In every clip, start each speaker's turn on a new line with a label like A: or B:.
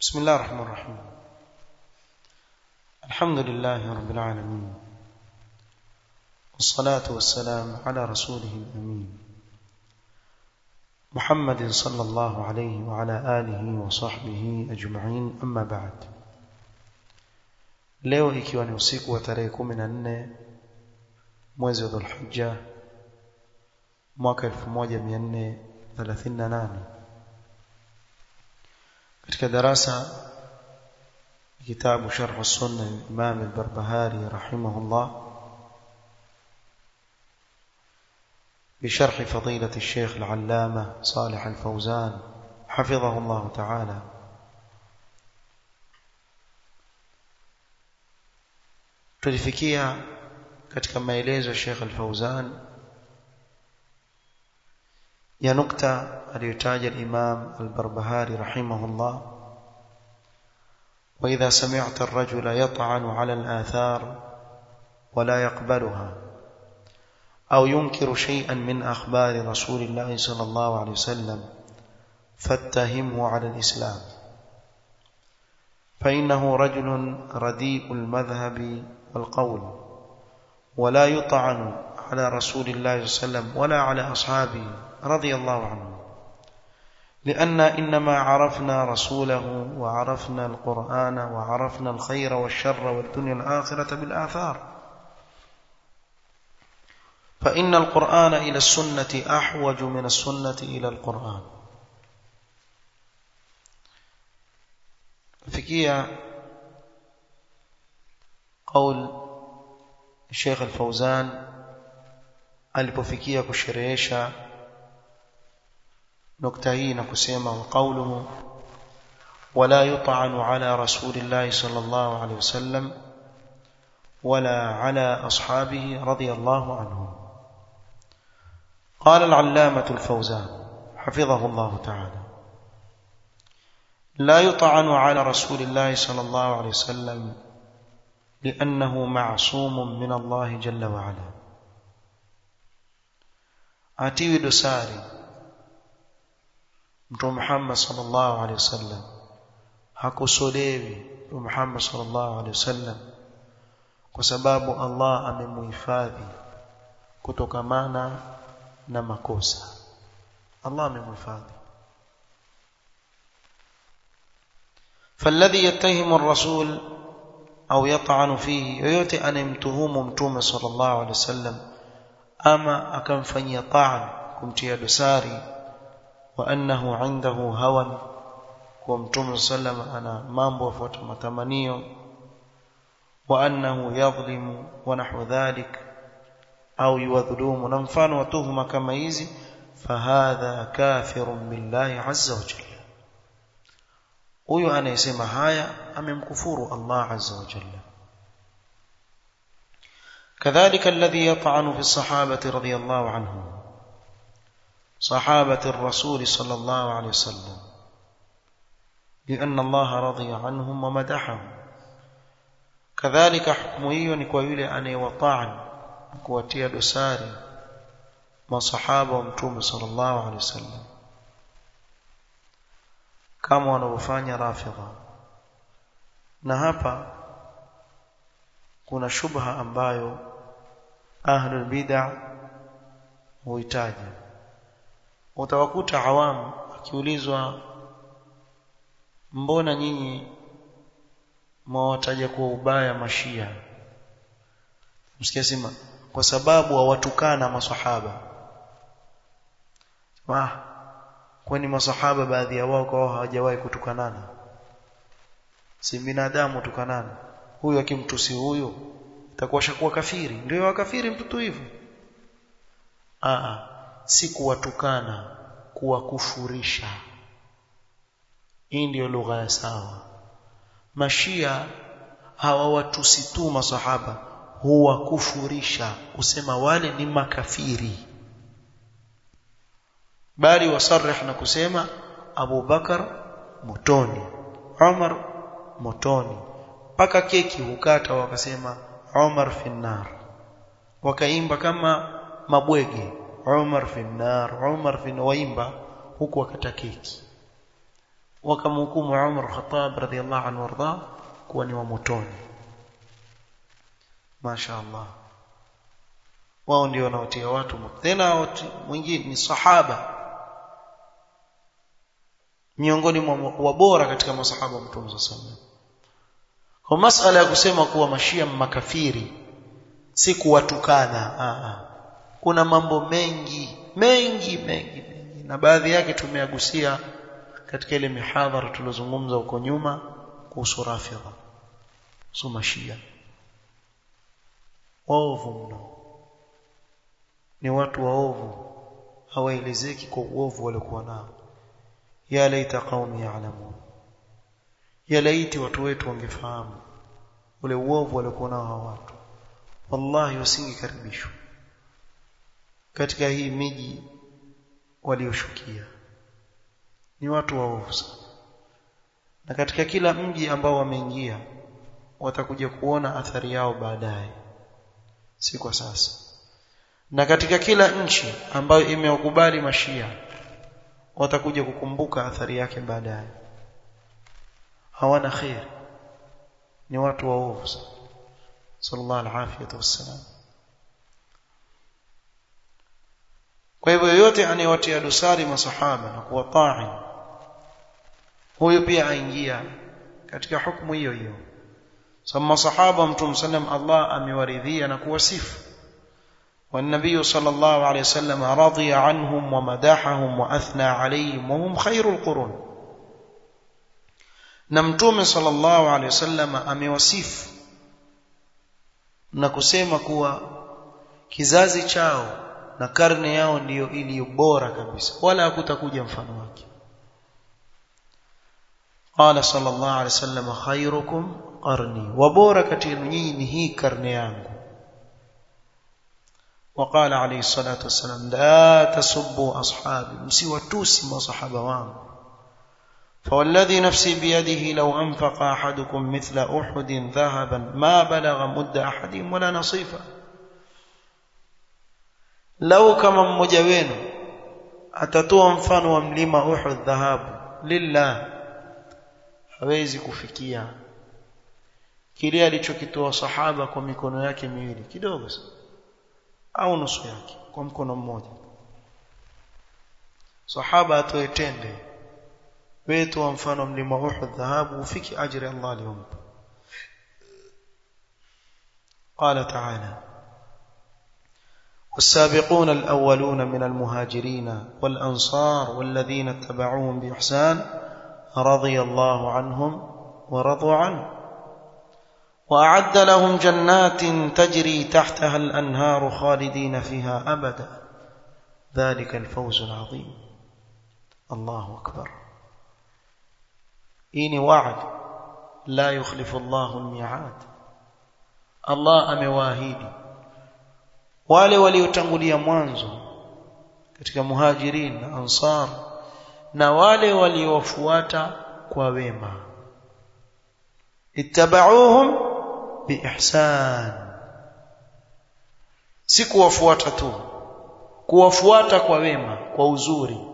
A: بسم الله الرحمن الرحيم الحمد لله رب العالمين والصلاة والسلام على رسوله الأمين محمد صلى الله عليه وعلى آله وصحبه أجمعين أما بعد leo ikiwa ni usiku wa tarehe 14 mwezi wa Dhulhijja mwaka 1438 katika darasa kitabu sharh sunna Imam al-Barbahari rahimahullah بشرح فضيلة الشيخ العلامة صالح الفوزان حفظه الله تعالى tulifikia katika maelezo ya Sheikh Al-Fauzan ya nukta aliyotaja al-Imam Al-Barbahari rahimahullah وإذا سمعت الرجل يطعن على الآثار ولا يقبلها أو ينكر شيئا من أخبار رسول الله صلى الله عليه وسلم فاتهمه على الإسلام فإنه رجل رديء المذهب والقول ولا يطعن على رسول الله صلى الله عليه وسلم ولا على أصحابه رضي الله عنهم لأن إنما عرفنا رسوله وعرفنا القرآن وعرفنا الخير والشر والدنيا الآخرة بالآثار فإن القرآن إلى السنة أحوج من السنة إلى القرآن فكية قول الشيخ الفوزان alipofikia kusherehesha nukta hii na kusema wa qawluhu wala yut'anu ala rasulillahi sallallahu alayhi wasallam wala ala ashabihi radiyallahu anhum قال العلامة الفوزان حفظه الله تعالى لا يطعن على رسول الله صلى الله عليه وسلم لأنه معصوم من الله جل وعلا atiwi dosari mtume Muhammad sallallahu alaihi wasallam hakusolewi mtume Muhammad sallallahu alaihi wasallam kwa sababu Allah amemuhifadhi kutokamana na makosa Allah amemuhifadhi فالذي يتهم الرسول au yat'anu fihi yoyote anemtuhumu mtume sallallahu alaihi wasallam ama akamfanyia ta'an kumtia dosari wa annahu indahu hawan kwa mtume sallam ana mambo yafuata matamanio wa annahu yadhlimu wa nahwu dhalik au yuwadhulumu na mfano wa tuhuma kama hizi fahadha kafirun billahi azza wa jalla huyo anayesema haya amemkufuru Allah azza wa jalla كذلك الذي يطعن في الصحابة رضي الله عنهم صحابة الرسول صلى الله عليه وسلم لأن الله رضي عنهم ومدحهم كذلك حكمه نكوى أن يوطعن kuwatia dosari masahaba wa mtume sallallahu alaihi wasallam kama wanavyofanya rafidha na hapa kuna shubha ambayo ahlul bid'ah huitaji utawakuta awamu akiulizwa mbona nyinyi mwawataja kwa ubaya mashia msikia sema kwa sababu hawatukana maswahaba ah kwani maswahaba baadhi ya wao kwa hawajawahi kutukanana si binadamu tukanana huyu akimtusi huyu itakuwa shakuwa kafiri ndio wakafiri mtoto hivyo ah si kuwatukana kuwakufurisha hii ndio lugha ya sawa mashia hawawatusi tu maswahaba huwakufurisha kusema wale ni makafiri bali wasarih na kusema Abu Bakar motoni Umar motoni mpaka keki hukata wakasema Umar finnar wakaimba kama mabwege Umar finnar Umar fin waimba huku wakata keki wakamhukumu Umar Khattab radhiallahu anhu warda kuwa ni wa motoni Masha Allah wao ndio wanaotia watu tena mwingine ni sahaba miongoni mwa bora katika masahaba wa Mtume sallallahu kwa masala ya kusema kuwa mashia makafiri si kuwatukana Aa. kuna mambo mengi mengi mengi mengi na baadhi yake tumeagusia katika ile mihadhara tulizozungumza huko nyuma kuhusu rafidha so mashia waovu mno ni watu waovu hawaelezeki kwa uovu waliokuwa nao ya laita qaumi ya'lamun ya laiti watu wetu wangefahamu ule uovu waliokuwa nao hawa watu wallahi wasingekaribishwa katika hii miji walioshukia ni watu waovu sana na katika kila mji ambao wameingia watakuja kuona athari yao baadaye si kwa sasa na katika kila nchi ambayo imewakubali mashia watakuja kukumbuka athari yake baadaye hawana khair ni watu waovu sallallahu alafiyatu wassalam kwa hivyo yoyote anayewatia dosari masahaba na kuwatai huyo pia aingia katika hukumu hiyo hiyo sababu masahaba mtume sallam Allah amewaridhia na kuwasifu والنبي صلى الله عليه وسلم رضي عنهم ومدحهم واثنى عليهم وهم خير القرون na mtume sallallahu alaihi wasallam amewasifu na kusema kuwa kizazi chao na karne yao ndiyo iliyo bora kabisa wala hakutakuja mfano wake qala sallallahu alaihi wasallam khairukum qarni wa bora kati yenu nyinyi ni hii karne yangu وقال عليه الصلاة والسلام لا تسبوا أصحابي مسوتوسي ما صحابة وان فوالذي نفسي بيده لو أنفق أحدكم مثل أحد ذهبا ما بلغ مد أحدهم ولا نصيفا لو كما mmoja wenu atatoa mfano wa mlima Uhud dhahabu lillah hawezi kufikia kile alichokitoa sahaba kwa mikono yake miwili kidogo sana au nusu yake kwa mkono mmoja sahaba atoe tende wetu wa mfano mlima Uhud dhahabu ufiki ajri Allah aliyompa قال تعالى والسابقون الأولون من المهاجرين والأنصار والذين اتبعوهم بإحسان رضي الله عنهم ورضوا عنه وأعد لهم جنات تجري تحتها الأنهار خالدين فيها أبدا ذلك الفوز العظيم الله أكبر إني وعد لا يخلف الله الميعاد الله أمواهيدي wale waliotangulia mwanzo katika muhajirin na ansar na wale waliofuata kwa wema ittaba'uhum biihsan si kuwafuata tu kuwafuata kwa wema kwa uzuri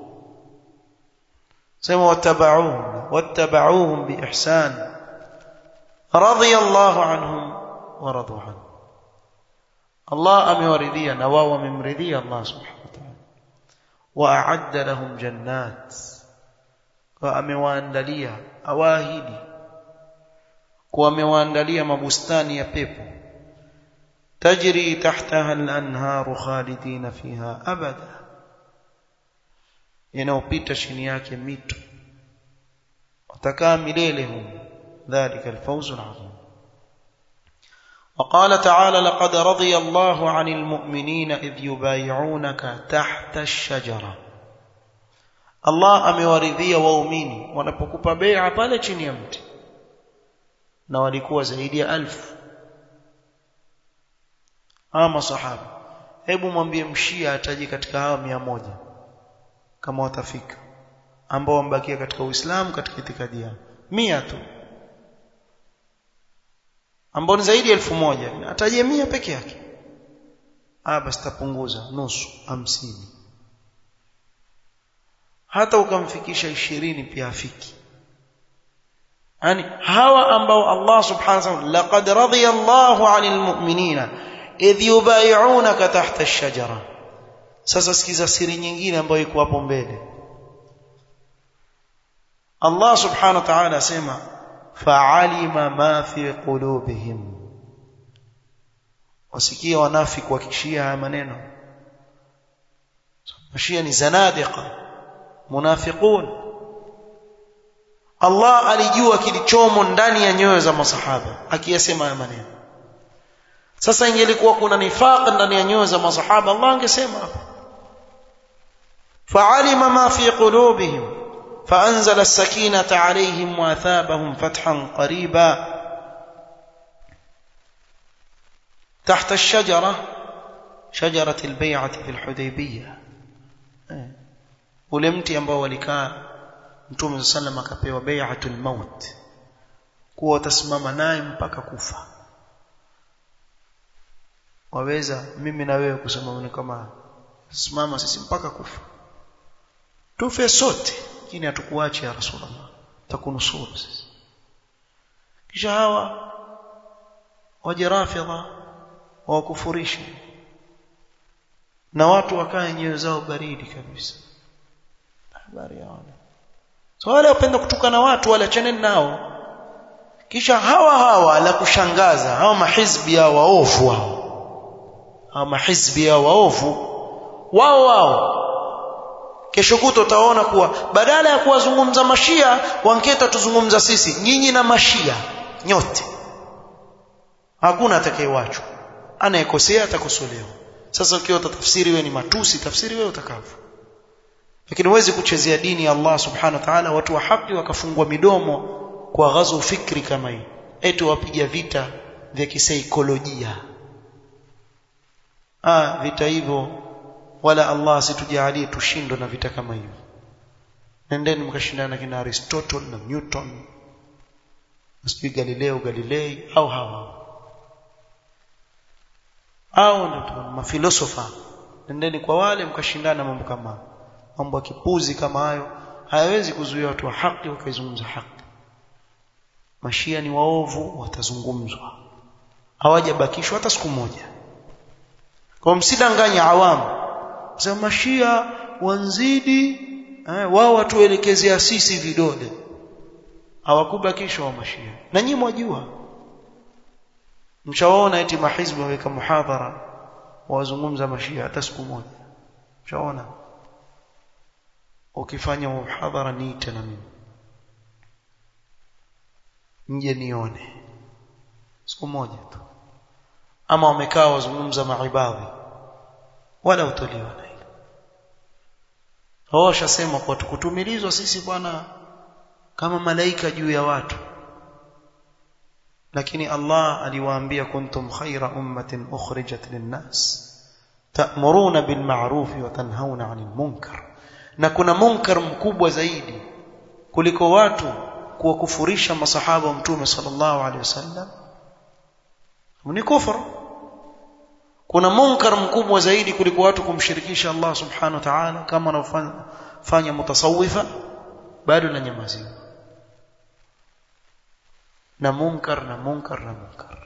A: sema wattaba'uhum wattaba'uhum biihsan radiyallahu anhum wa radu anhu Allah amewaridhia na wao wamemridhia Allah subhanahu wa ta'ala wa a'adda lahum jannat wa amewaandalia awaahidi kwa amewaandalia mabustani ya pepo tajri tahtaha al-anharu khalidina fiha abada yanayopita chini yake mito watakaa milele humo dhalika al-fawz al-azim وقال تعالى لقد رضي الله عن المؤمنين إذ يبايعونك تحت الشجرة الله amewaridhia waumini wanapokupa bai'a pale chini ya mti na walikuwa zaidi ya alfu ama sahaba hebu mwambie mshia ataje katika hawa mia moja kama watafika ambao wambakia katika Uislamu katika itikadi yao mia tu ambao ni zaidi ya elfu moja atajie mia peke yake ah basi tapunguza nusu hamsini hata ukamfikisha ishirini pia afiki yani hawa ambao Allah subhanahu wa ta'ala laqad radiya Allahu 'anil mu'minina idh yubay'unaka tahta ash-shajara sasa sikiza siri nyingine ambayo iko hapo mbele Allah subhanahu wa ta'ala asema fa'alima ma fi qulubihim wasikia wanafiki wakishia haya maneno mashia ni zanadiqa munafiqun Allah alijua kilichomo ndani ya nyoyo za masahaba akiyasema haya maneno sasa ingelikuwa kuna nifaq ndani ya nyoyo za masahaba Allah angesema fa'alima ma fi qulubihim فأنزل السكينة عليهم وأثابهم فتحا قريبا تحت الشجرة شجرة البيعة في الحديبية ule mti ambao walikaa mtume sallam akapewa bai'atul maut kuwa watasimama naye mpaka kufa waweza mimi na wewe kusema kama simama sisi mpaka kufa tufe sote lakini hatukuache ya rasulullah takunusuru sisi kisha hawa waje rafidha wakufurishe na watu wakae nyoyo zao baridi kabisa habari yao so wale wapenda kutukana watu wale achaneni nao kisha hawa hawa la kushangaza hawa mahizbi ya waovu hao hawa mahizbi ya waovu wao wao kesho kuto utaona kuwa badala ya kuwazungumza mashia wanketa tuzungumza sisi nyinyi na mashia nyote hakuna atakayewachwa anayekosea atakosolewa sasa ukiwa utatafsiri wewe ni matusi tafsiri wewe utakavyo lakini huwezi kuchezea dini ya Allah subhanahu wa ta'ala watu wa haki wakafungwa midomo kwa ghazu fikri kama hii eti wapiga vita vya kisaikolojia ah vita hivyo wala Allah asitujalie tushindwe na vita kama hivyo nendeni mkashindana kina Aristotle na Newton sijui Galileo Galilei au hawa au ndio mafilosofa nendeni kwa wale mkashindana mambo kama mambo ya kipuzi kama hayo hayawezi kuzuia watu wa haki wakaizungumza haki mashia ni waovu watazungumzwa hawajabakishwa hata siku moja kwa msidanganya awamu za mashia wanzidi eh, wao watuelekezea sisi vidole hawakubakishwa wa mashia na nyinyi mwajua mshaona eti mahizbi waweka muhadhara wazungumza mashia hata siku moja mshaona ukifanya muhadhara niite na mimi nje nione siku moja tu ama wamekaa wazungumza maibadhi wala utoliwa na hilo hao shasema kwa tukutumilizwa sisi bwana kama malaika juu ya watu lakini Allah aliwaambia kuntum khaira ummatin ukhrijat linnas ta'muruna bil ma'ruf wa tanhauna 'anil munkar na kuna munkar mkubwa zaidi kuliko watu kuwakufurisha masahaba wa mtume sallallahu alaihi wasallam ni kufuru kuna munkar mkubwa zaidi kuliko watu kumshirikisha Allah subhanahu wa ta'ala kama wanaofanya mutasawifa bado na nyamaziwa na munkar na munkar na munkar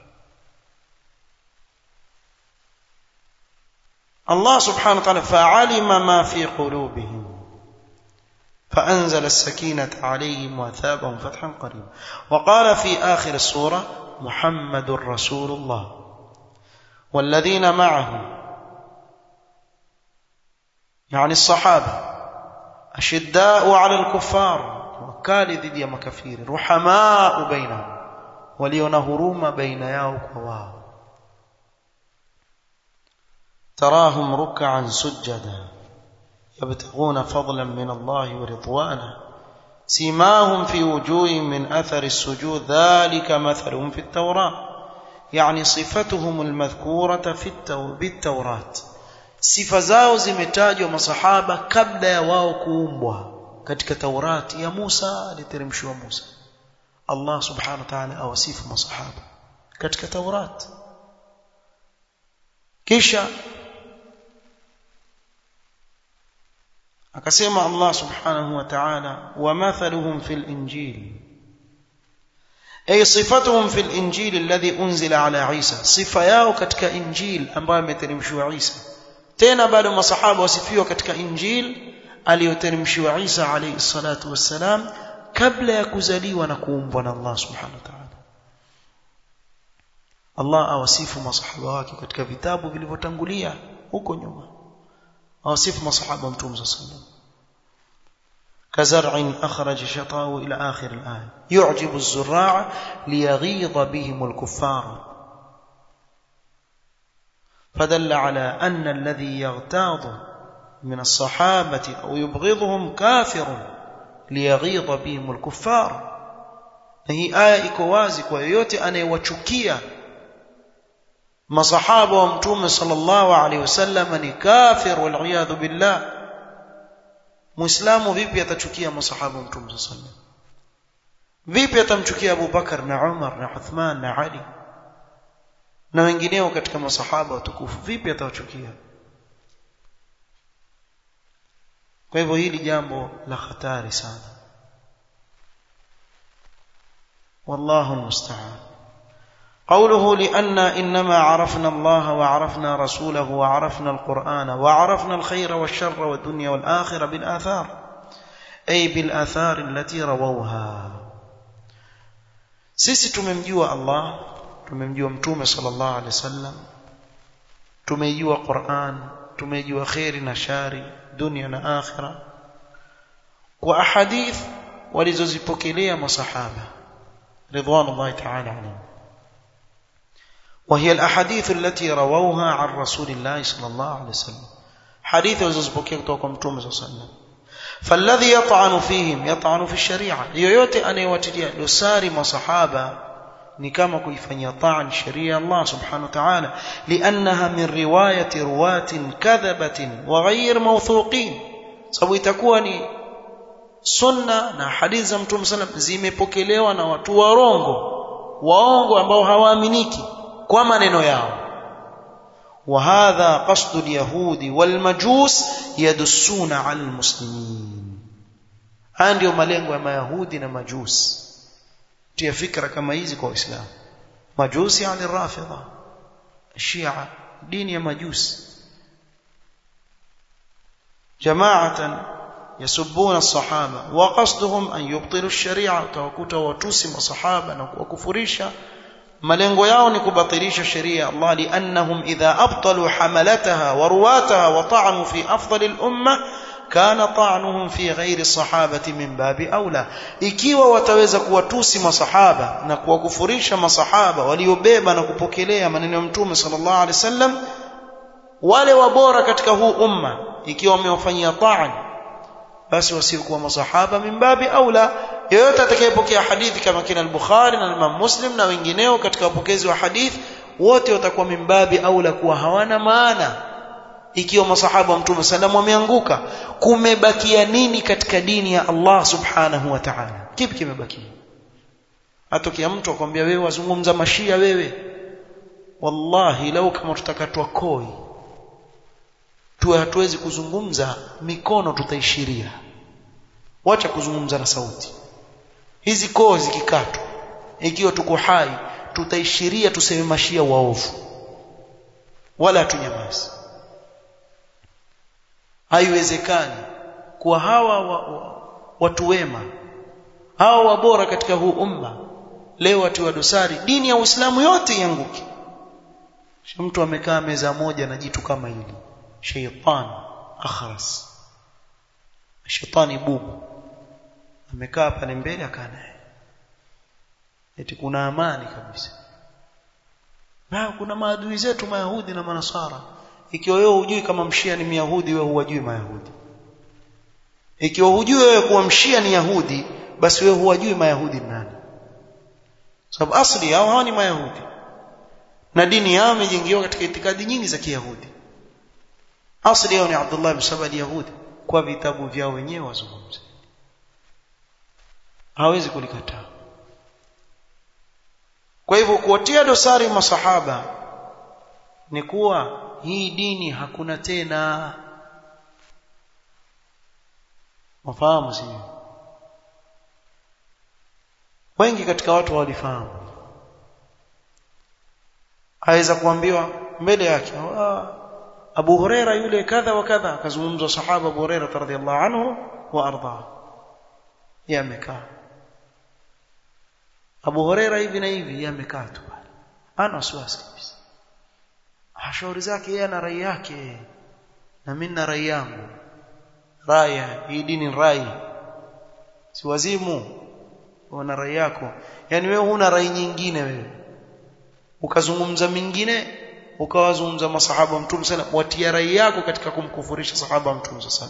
A: Allah subhanahu wa ta'ala fa'alima ma fi qulubihim فأنزل السكينة عليهم وأثابهم فتحا قريبا وقال في آخر السورة محمد رسول الله والذين معه يعني الصحابة أشداء على الكفار وكالي ذي يا مكافير رحماء بينهم وليون هروما بين ياو وواو تراهم ركعا سجدا يبتغون فضلا من الله ورضوانا سيماهم في وجوههم من أثر السجود ذلك مثلهم في التوراة يعني صفتهم المذكورة في التو... بالتوراة sifa zao zimetajwa masahaba kabla ya wao kuumbwa katika Taurati ya Musa aliteremshiwa Musa Allah subhanahu wa ta'ala awasifu masahaba katika Taurat kisha akasema Allah subhanahu wa ta'ala wa mathaluhum fil injil ay sifatuhum fil injil alladhi unzila ala Isa sifa yao katika injil ambayo imeteremshwa Isa tena bado masahaba wasifiwa katika injil aliyoteremshiwa Isa alayhi salatu wassalam kabla ya kuzaliwa na kuumbwa na Allah subhanahu wa ta'ala Allah awasifu masahaba wake katika vitabu vilivyotangulia huko nyuma awasifu masahaba mtume sallallahu alayhi wasallam كزرع أخرج شطاه إلى آخر الآية يعجب الزراع ليغيظ بهم الكفار فدل على أن الذي يغتاظ من الصحابة أو يبغضهم كافر ليغيظ بهم الكفار هي آية إكوازك ويوتي أن يوشكيا masahaba wa mtume sallallahu alaihi wasallam ni kafir wal billah muislamu vipi atachukia masahaba wa mtume sallallahu alaihi wasallam vipi atamchukia Abu Bakar na Umar na Uthman na Ali na wengineo katika masahaba watukufu vipi atawachukia kwa hivyo hili jambo la hatari sana wallahu almusta'an قوله لأننا إنما عرفنا الله وعرفنا رسوله وعرفنا القرآن وعرفنا الخير والشر والدنيا والآخرة بالآثار أي بالآثار التي رووها sisi tumemjua Allah tumemjua mtume sallallahu alaihi wasallam tumejua Qur'an tumejua khairi na shari dunia na akhira kwa ahadith walizozipokelea masahaba ridwanullahi ta'ala alayhim وهي الأحاديث التي رووها عن رسول الله صلى الله عليه وسلم حديث وزبوكي kutoka mtume صلى الله عليه وسلم فالذي يطعن فيهم يطعن في الشريعة yoyote anayewatilia dosari masahaba ni kama kuifanyia ta'an sheria Allah subhanahu wa ta'ala liannaha min riwayati ruwatin kadhabatin wa ghayr mawthuqin sababu itakuwa ni sunna na hadithi za mtume sallam zimepokelewa na watu warongo waongo ambao hawaaminiki kwa maneno yao وهذا قصد اليهود والمجوس يدسون على المسلمين haya ndio malengo ya mayahudi na majusi tia fikra kama hizi kwa waislamu majusi yani rafidha shia dini ya majusi jamaatan yasubuna الصحابه وقصدهم ان يبطلوا الشريعه utawakuta watusi masahaba na kuwakufurisha malengo yao ni kubatilisha sheria ya Allah liannahum idha abtalu hamalataha wa ruwataha wa ta'anu fi afdali al-umma kana ta'nuhum fi ghairi sahabati min babi aula ikiwa wataweza kuwatusi masahaba na kuwakufurisha masahaba waliobeba na kupokelea maneno ya mtume sallallahu alaihi wasallam wale wabora katika huu umma ikiwa wamewafanyia ta'an basi wasiokuwa masahaba min babi aula yeyote atakayepokea hadithi kama kina al-Bukhari na Imam Muslim na wengineo katika wapokezi wa hadithi wote watakuwa mimbabi aula kuwa hawana maana ikiwa masahaba wa Mtume sallam wameanguka kumebakia nini katika dini ya Allah subhanahu wa ta'ala kipi kimebakia atokea mtu akwambia wewe wazungumza mashia wewe wallahi lau kama tutakatwa koi tuwe hatuwezi kuzungumza mikono tutaishiria wacha kuzungumza na sauti hizi koo zikikatwa ikiwa tuko hai tutaishiria tuseme mashia waovu wala hatunyamazi haiwezekani kuwa hawa wa, wa, watu wema hawa wabora katika huu umma leo watu wa dosari dini ya Uislamu yote ianguke mtu amekaa meza moja na jitu kama hili shaytan akhras shetani bubu amekaa pale mbele akaa naye eti kuna amani kabisa na kuna maadui zetu mayahudi na manasara ikiwa wewe hujui kama mshia ni myahudi wewe huwajui mayahudi ikiwa hujui wewe kuwa mshia ni yahudi basi wewe huwajui mayahudi ni nani sababu asli yao hawa ni mayahudi na dini yao imejengewa katika itikadi nyingi za kiyahudi asli yao ni Abdullah ibn Saba yahudi kwa vitabu vyao wenyewe wazungumze hawezi kulikataa kwa hivyo kuwatia dosari masahaba ni kuwa hii dini hakuna tena mafahamu sio wengi katika watu walifahamu aweza kuambiwa mbele yake Abu Huraira yule kadha wa kadha akazungumzwa sahaba Abu Huraira radhiyallahu anhu wa arda yamekaa Abu Huraira hivi na hivi yamekaa tu pale ana wasiwasi kabisa shauri zake yeye ana rai yake na mimi na rai yangu raya hii dini rai si wazimu una rai yako yani wewe huna rai nyingine wewe ukazungumza mingine ukawazungumza masahaba mtume sana watia rai yako katika kumkufurisha sahaba mtume sana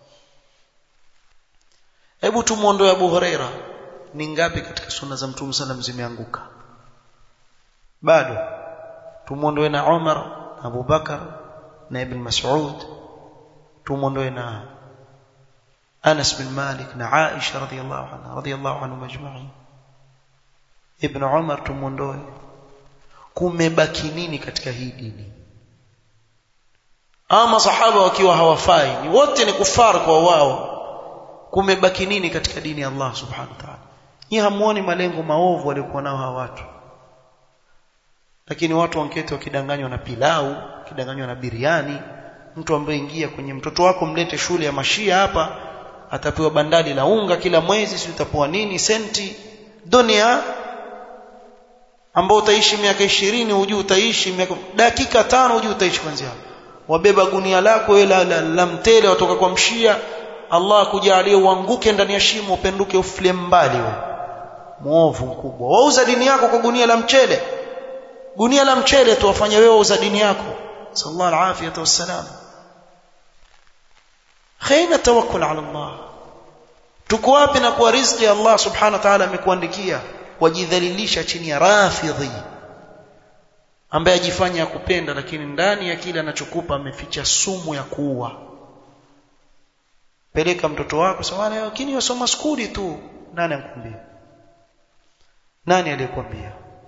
A: hebu tumuondoe Abu Huraira ni ngapi katika sunna za mtume sana zimeanguka bado tumuondoe na Umar Abu Bakar na Ibn Mas'ud tumuondoe na Anas bin Malik na Aisha radhiyallahu anha radhiyallahu anhum ajma'in Ibn Umar tumuondoe kumebaki nini katika hii dini ama sahaba wakiwa hawafai ni wote ni kufar kwa wao kumebaki nini katika dini ya Allah subhanahu wa ta'ala ni hamuoni malengo maovu waliokuwa nao hawa watu lakini watu wankete wakidanganywa na pilau wakidanganywa na biriani mtu ambaye ingia kwenye mtoto wako mlete shule ya mashia hapa atapewa bandali la unga kila mwezi si utapewa nini senti dunia ambao utaishi miaka ishirini hujui utaishi miaka dakika tano hujui utaishi kwanza wabeba gunia lako wewe la, la, la mtele watoka kwa mshia Allah akujalie uanguke ndani ya shimo upenduke ufile mbali wewe muovu mkubwa wauza dini yako kwa gunia la mchele gunia la mchele tu wafanya wewe wauza dini yako sallallahu alafiyata wassalam khaina tawakkul ala Allah tuko wapi na kwa riziki Allah subhanahu wa ta'ala amekuandikia wajidhalilisha chini ya rafidhi ambaye ajifanya kupenda lakini ndani ya kile anachokupa ameficha sumu ya kuua peleka mtoto wako sawa lakini wasoma skuli tu nani akwambia nani aliyekwambia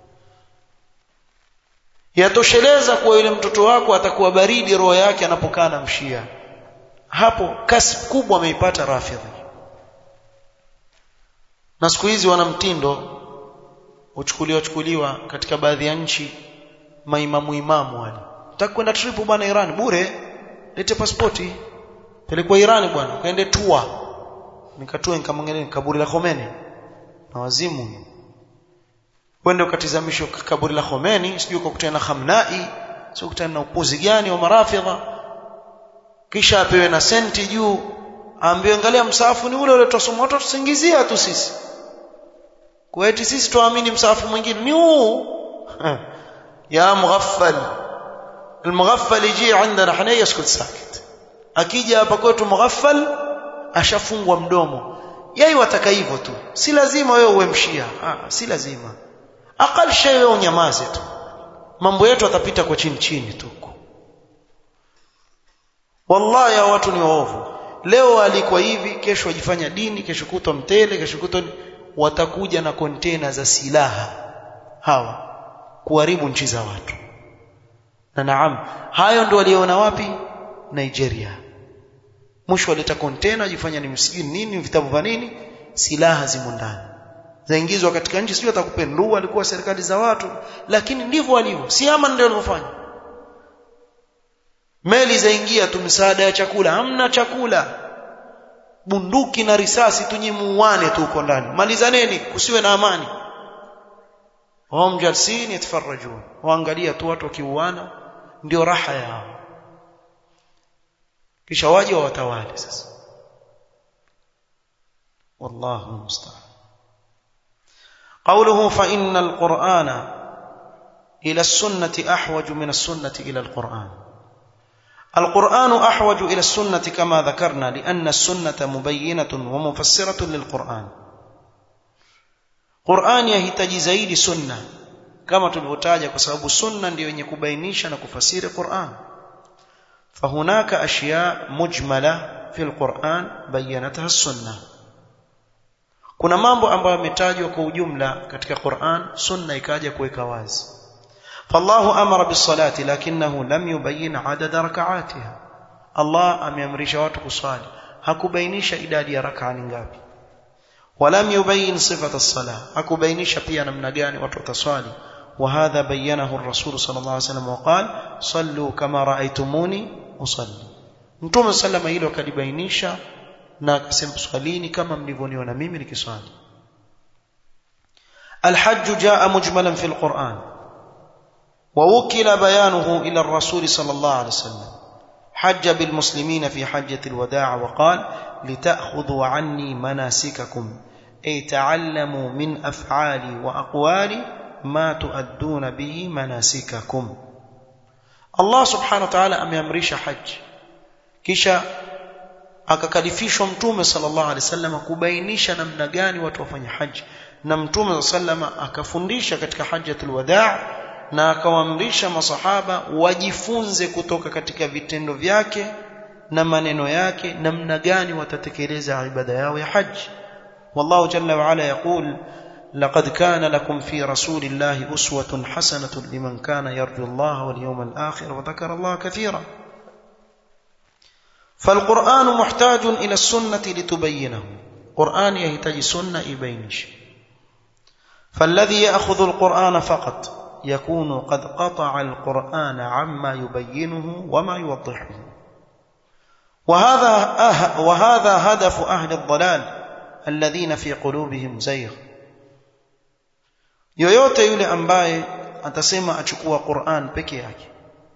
A: yatosheleza kuwa yule mtoto wako atakuwa baridi roho yake anapokaa na mshia hapo kasi kubwa ameipata rafidhi na siku hizi wana mtindo uchukuliwa chukuliwa katika baadhi ya nchi maimamu imamu wale nataka kwenda trip bwana Iran bure lete pasipoti pelekwa Iran bwana kaende tua nikatoa nikamwangalia kaburi la Khomeini na wazimu wende ukatizamishwa kaburi la Khomeini sijui ukakutana na Khamnai sio kutana na upuzi gani wa marafidha kisha apewe na senti juu aambiwe angalia msafu ni ule ule tusoma watu tusingizia tu sisi kwa eti sisi tuamini msafu mwingine ni huu ya mughaffal المغفل يجي عندنا احنا يسكت ساكت akija hapa kwetu mughaffal ashafungwa mdomo yeye wataka hivyo tu si lazima wewe uwe mshia ah si lazima akal shay wewe unyamaze tu mambo yetu atapita kwa chini chini tu wallahi ya watu ni waovu leo alikuwa hivi kesho wajifanya dini kesho kutwa mtele kesho kutwa watakuja na kontena za silaha hawa kuharibu nchi za watu na naam hayo ndio waliona wapi Nigeria mwisho waleta kontena wajifanya ni msikini nini vitabu vya nini silaha zimo ndani zaingizwa katika nchi sio atakupendua alikuwa serikali za watu lakini ndivyo walivyo si ama ndio walivyofanya meli zaingia tu msaada ya chakula hamna chakula bunduki na risasi tunyimuane tu uko ndani malizaneni kusiwe na amani wao jalsini yatafarajun waangalia tu watu wakiuana ndio raha yao kisha waje watawale sasa wallahu musta'an قوله فإن القرآن إلى السنة أحوج من السنة إلى القرآن القرآن أحوج إلى السنة كما ذكرنا لأن السنة مبينة ومفسرة للقرآن قرآن يهتجي زيد سنة كما تلوتاجا كسبب السنة ndio yenye kubainisha na kufasiri Qur'an فهناك أشياء مجملة في القرآن بينتها السنة kuna mambo ambayo yametajwa kwa ujumla katika Qur'an sunna ikaja kuweka wazi فالله أمر بالصلاة لكنه لم يبين عدد ركعاتها الله ameamrisha watu kusali hakubainisha idadi ya rak'a ni ngapi ولم يبين صفة الصلاة أكبينش pia namna gani watu wataswali وهذا بينه الرسول صلى الله عليه وسلم وقال صلوا كما رأيتموني أصلي Mtume sallama hilo akalibainisha na akasema swalini kama mlivyoniona mimi nikiswali الحج جاء مجملا في القرآن ووكل بيانه إلى الرسول صلى الله عليه وسلم حج بالمسلمين في حجة الوداع وقال لتأخذوا عني مناسككم أي تعلموا من أفعالي وأقوالي ما تؤدون به مناسككم الله سبحانه وتعالى أميامريش حج kisha akakalifishwa mtume sallallahu alaihi wasallam kubainisha namna gani watu wafanye haji na mtume sallama akafundisha katika hajjatul wadaa na akawaamrisha masahaba wajifunze kutoka katika vitendo vyake na maneno yake namna gani watatekeleza ibada yao ya haji والله جل وعلا يقول لقد كان لكم في رسول الله أسوة حسنة لمن كان يرجو الله واليوم الآخر وذكر الله كثيرا فالقرآن محتاج إلى السنة لتبينه قرآن يحتاج سنة يبينش فالذي يأخذ القرآن فقط يكون قد قطع القرآن عما يبينه وما يوضحه وهذا أه وهذا هدف أهل الضلال الذين في قلوبهم زيغ yoyote yule ambaye atasema achukua Qur'an peke yake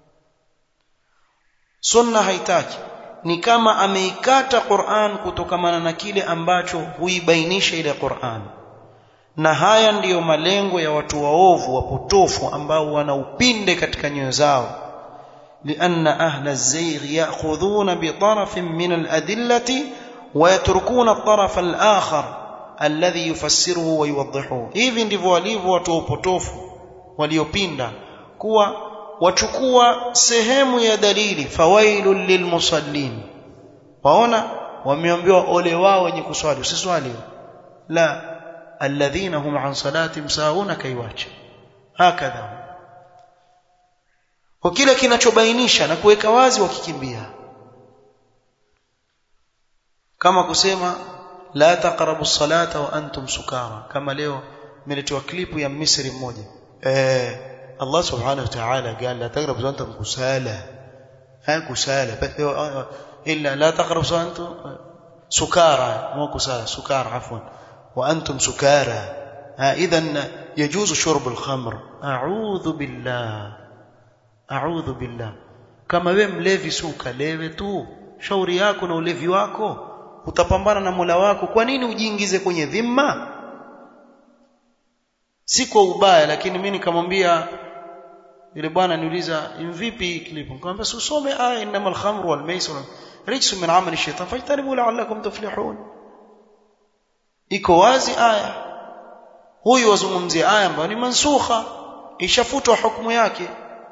A: sunna haitaki ni kama ameikata Qur'an kutokamana na kile ambacho huibainisha ile Qur'an na haya ndiyo malengo ya watu waovu wapotofu ambao wana upinde katika nyoyo zao لأن أهل الزيغ يأخذون بطرف من الأدلة ويتركون الطرف الآخر الذي يفسره ويوضحه hivi ndivyo walivyo watu wapotofu waliopinda kuwa wachukua sehemu ya dalili fawailul lilmusallin waona wameambiwa ole wao wenye kuswali usiswali la alladhina hum an salatihim sauna kaiwacha hakadha kwa kile kinachobainisha na kuweka wazi wakikimbia kama kusema la taqrabu salata wa antum sukara kama leo imeletewa klipu ya Misri mmoja eh Allah subhanahu wa ta'ala قال لا تقربوا وانتم كسالى ها كسالى الا لا تقربوا وانتم سكارى مو كسالى سكارى عفوا وانتم سكارى ها اذا يجوز شرب الخمر اعوذ بالله اعوذ بالله kama wewe mlevi si ukalewe tu shauri yako na ulevi wako utapambana na Mola wako kwa nini ujiingize kwenye dhima si kwa ubaya lakini mimi nikamwambia yule bwana niuliza vipi klipu nikamwambia usome aya innamal khamru wal maisir rijsu min amali shaitan fajtanibu la'allakum tuflihun iko wazi aya huyu wazungumzia aya ambayo ni mansukha ishafutwa hukumu yake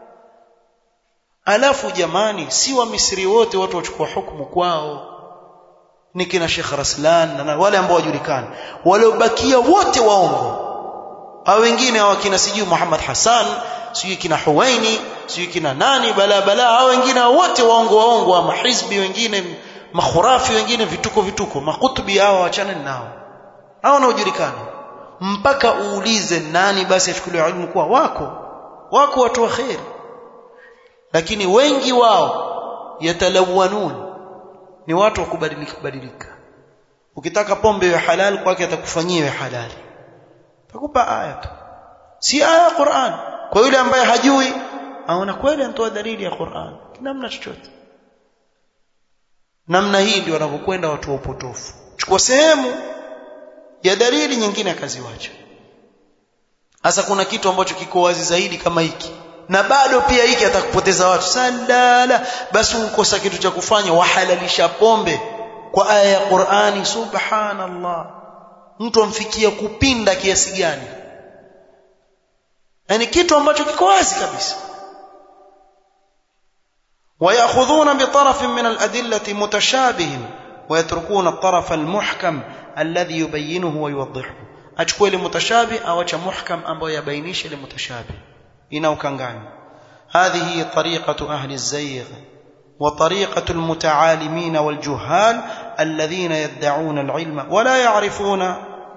A: alafu jamani si wa Misri wote watu wachukua hukumu kwao ni kina Sheikh Raslan na wale ambao wajulikana waliobakia wote waongo hao wengine hao kina sijui Muhammad Hassan sijui kina Huwaini sijui kina nani bala bala hao wengine wote waongo waongo wa mahizbi wengine makhurafi wengine vituko vituko makutubi hao waachane nao hao wanaojulikana mpaka uulize nani basi achukuliwe ilmu kuwa wako wako watu wa khair lakini wengi wao yatalawanun ni watu wa kubadilika badilika ukitaka pombe iwe halal kwake atakufanyia iwe halali takupa aya tu si aya ya Qur'an kwa yule ambaye hajui aona kweli anatoa dalili ya Qur'an namna chochote namna hii ndio wanavyokwenda watu wa upotofu chukua sehemu ya dalili nyingine akaziwacha hasa kuna kitu ambacho kiko wazi zaidi kama hiki na bado pia hiki atakupoteza watu salala basi ukosa kitu cha kufanya wahalalisha pombe kwa aya ya Qur'ani subhanallah mtu amfikia kupinda kiasi gani yani kitu ambacho kiko wazi kabisa ويأخذون بطرف من الأدلة متشابه ويتركون الطرف المحكم الذي يبينه ويوضحه أشكوه لمتشابه أو محكم أو يبينيش لمتشابه inaukanganya هذه طريقة أهل الزيغ وطريقة المتعالمين والجهال الذين يدعون العلم ولا يعرفون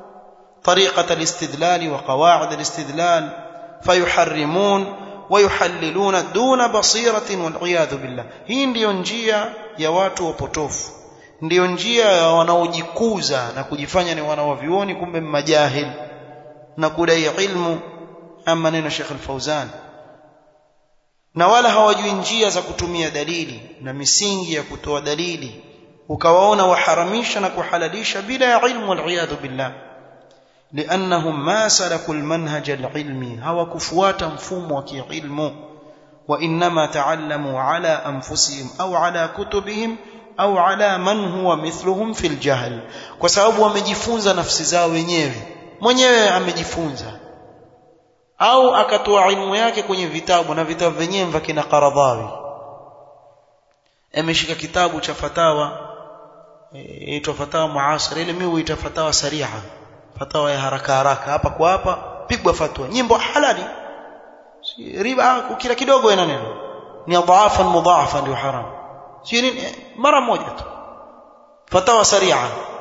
A: طريقة الاستدلال وقواعد الاستدلال فيحرمون ويحللون دون بصيرة والعياذ بالله hii ndiyo njia ya watu wapotofu ndiyo njia ya wanaojikuza na kujifanya ni wanawavioni kumbe majahil na kudai ilmu ama neno Sheikh Al-Fauzan na wala hawajui njia za kutumia dalili na misingi ya kutoa dalili ukawaona waharamisha na kuhalalisha bila ya ilmu waliyadhu billah لانهم ما سلكوا المنهج العلمي هو كفواتا مفهوم وكيلم وانما تعلموا على انفسهم او على كتبهم au ala man huwa mithluhum fil jahl kwa sababu wamejifunza nafsi zao wenyewe mwenyewe amejifunza au akatoa ilmu yake kwenye vitabu na vitabu vyenyewe vya kina Qaradhawi ameshika kitabu cha fatawa inaitwa fatawa muasir ile mimi huita fatawa sariha fatawa ya haraka haraka hapa kwa hapa pigwa fatwa nyimbo halali riba kila kidogo ina neno ni dhaafa mudhaafa ndio haramu si nini mara moja tu fatawa saria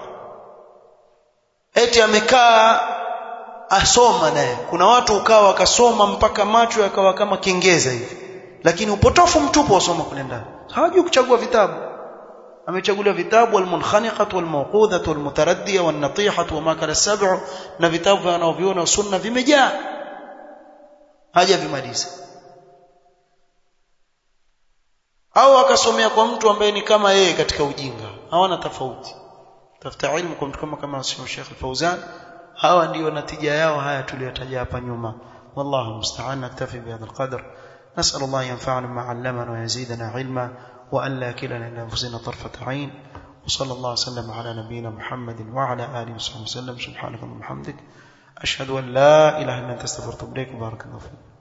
A: eti amekaa asoma naye kuna watu ukawa wakasoma mpaka macho yakawa kama kengeza hivi lakini upotofu mtupu wasoma kule ndani hawajui kuchagua vitabu amechagulia vitabu almunkhaniqatu walmawqudhatu walmutaraddiya wannatihatu wama kana sab'u na vitabu wanaoviona sunna vimejaa haja vimaliza au akasomea kwa mtu ambaye ni kama yeye katika ujinga hawana tofauti tafuta ilmu kwa mtu kama kama Sheikh Al-Fauzan hawa ndio natija yao haya tuliyotaja hapa nyuma wallahu musta'an naktafi bihadha alqadr نسأل الله ينفعنا ما علمنا ويزيدنا علما وأن لا كلنا إلى أنفسنا طرفة عين وصلى الله وسلم على نبينا محمد وعلى آله وصحبه وسلم سبحانك اللهم وبحمدك أشهد أن لا إله إلا أنت استغفرك وبارك الله فيك